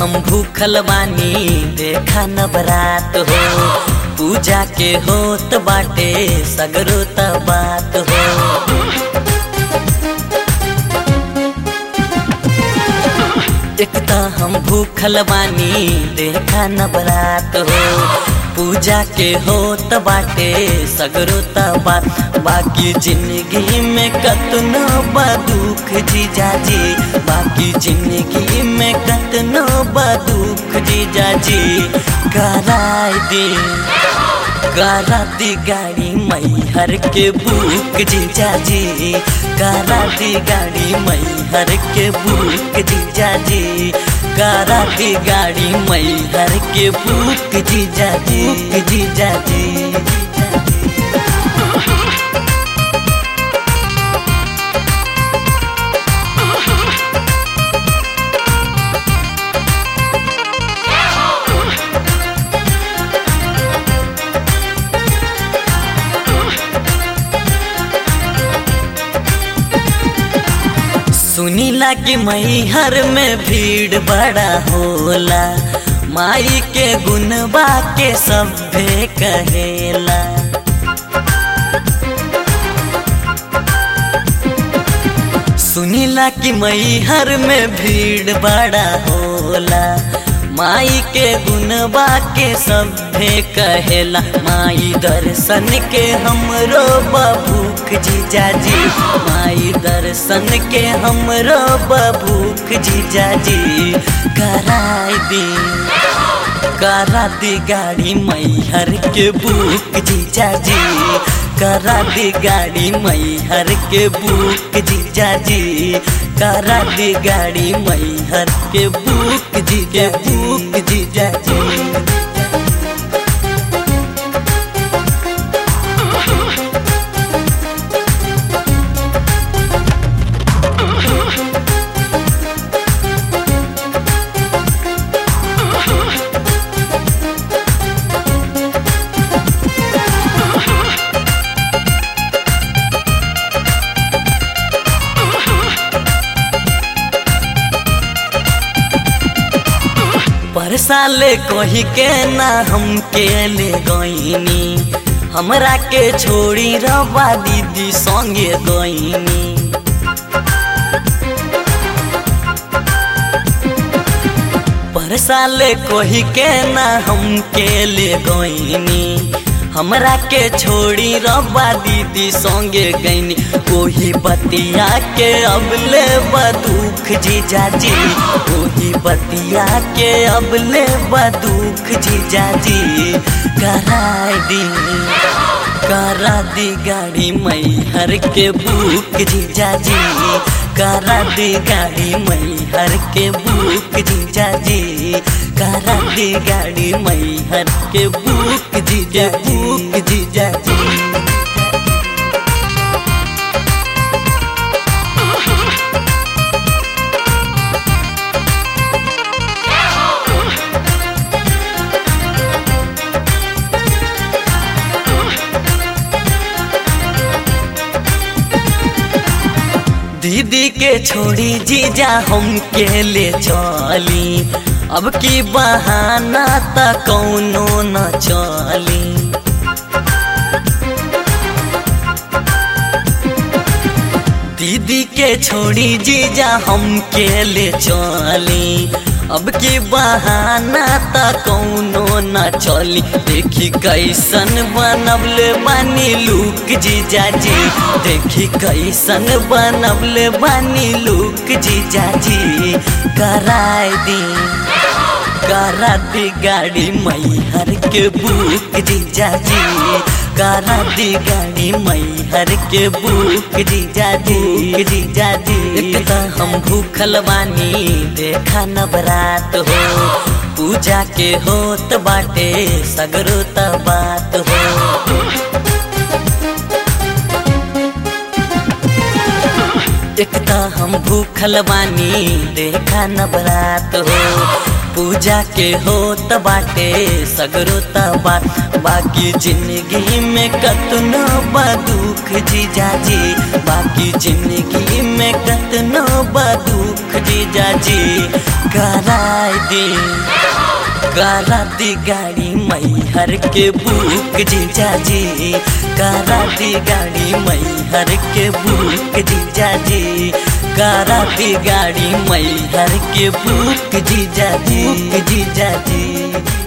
हम भूखल बानी देखा न बरात हो पूजा के होत बाटे सगरो त बात हो एक त हम भूखल बानी देखा न बरात हो पूजा के होत बाटे सगरो त बात बाकी जिंदगी में कतनो बा दुख जीजाजी बाकी जिंदगी में कतनो बा दुख जीजाजी कराय दे करा दी गाड़ी मैहर के बुक जीजाजी करा दी गाड़ी मैहर के बुक जीजाजी करा दी गाड़ी मैहर के बुक जीजाजी बुक जीजाजी सुनीला कि मैहर में भीड़ बड़ा होला माई के गुनबा के सभे कहेला सुनीला कि मैहर में भीड़ बड़ा होला माई के गुनबा के सभे कहेला माई दर्शन के हमरो बभूख जीजाजी माई दर्शन के हमरो बभूख जीजाजी कराई दी करा दी गाड़ी मैहर के बुक जीजाजी करा दी गाड़ी मैहर के बुक जीजाजी करा दी गाड़ी मैहर के बुक जी के बुक जीजाजी पर साले कही के ना हम के ले गईनी हमरा के छोड़ी रवा दीदी संगे गईनी पर साले कही के ना हम के ले गईनी हमरा के छोड़ी रब्बा दीदी संगे गईनी कोही बतिया के अब ले बदुख जीजाजी कोही बतिया के अब ले बदुख जीजाजी कराई दी करा दी गाड़ी मैहर के बुक जीजाजी करा दी गाड़ी मैहर के बुक जीजाजी करा दी गाड़ी मैहर के बुक जीजा बुक जीजाजी दीदी के छोड़ी जीजा हम के ले चली अब की बहाना त कौनो न चली दीदी के छोड़ी जीजा हम के ले चली अब की बहाना त कौनो न चली देखी कैसन बनबले बानी लुक जीजाजी देखी कैसन बनबले बानी लुक जीजाजी कराई दी करा दी गाड़ी मैहर के बुक जीजाजी करा दी गाड़ी मैहर के बुक जीजाजी जीजाजी एक त हम भूखल बानी देखा न बरात हो पूजा के होत बाटे सगरो त बात हो एकता हम भूखल बानी देखा न बरात हो पूजा के हो त बाटे सगरो त बात बाकी जिंदगी में कतनो बा दुख जीजा जी बाकी जिंदगी में कतनो बा दुख जीजा जी कराय दी करा दी गाड़ी मैहर के बुक जीजा जी करा दी गाड़ी मैहर के बुक जीजा जी करा दी गाड़ी मैहर के बुक जीजा जी जीजा जी